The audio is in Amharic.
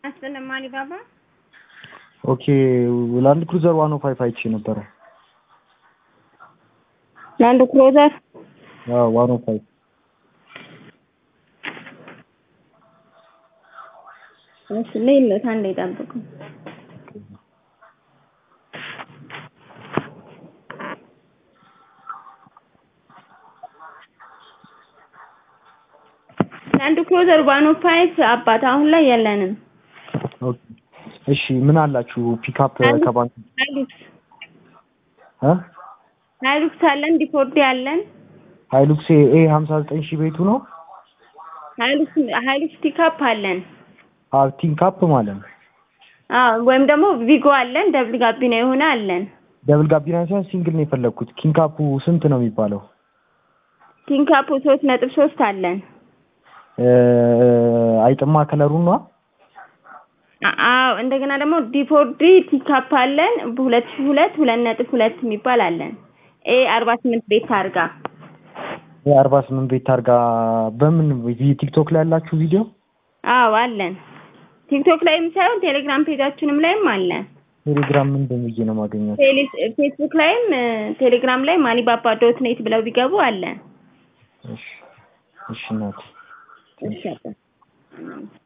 አስለማኒ ባባ ኦኬ ላንድ ክሩዘር ዋን ኦ ፋይቭ አይቼ ነበረ። ላንድ ክሩዘር አዎ ዋን ኦ ፋይቭ እሺ ልይለት አንዴ ጠብቁ። ላንድ ክሩዘር ዋን ኦ ፋይቭ አባት አሁን ላይ የለንም። ኦኬ እሺ ምን አላችሁ ፒክአፕ ከባንክ ሃይሉክስ እ ሃይሉክስ አለን፣ ዲፎርዲ አለን። ሃይሉክስ ኤ 59 ሺህ ቤቱ ነው። ሃይሉክስ ሃይሉክስ ፒክአፕ አለን። አዎ ቲንካፕ ማለት ነው። አዎ ወይም ደግሞ ቪጎ አለን፣ ደብል ጋቢና የሆነ አለን። ደብል ጋቢና ሳይሆን ሲንግል ነው የፈለግኩት። ኪንካፑ ስንት ነው የሚባለው? ቲንካፑ ሶስት ነጥብ ሶስት አለን። እ አይጥማ ከለሩ ነው። አዎ እንደገና ደግሞ ዲፎርዲ ቲካፕ አለን በሁለት ሺህ ሁለት ሁለት ነጥብ ሁለት የሚባል አለን። ኤ አርባ ስምንት ቤት ታርጋ የአርባ ስምንት ቤት ታርጋ በምን ቲክቶክ ላይ ያላችሁ ቪዲዮ? አዎ አለን። ቲክቶክ ላይም ሳይሆን ቴሌግራም ፔጃችንም ላይም አለን። ቴሌግራም ምን ብዬ ነው ማገኘት? ፌስቡክ ላይም ቴሌግራም ላይም አሊባባ ዶት ኔት ብለው ቢገቡ አለን። እሺ እሺ እናቴ እሺ አባ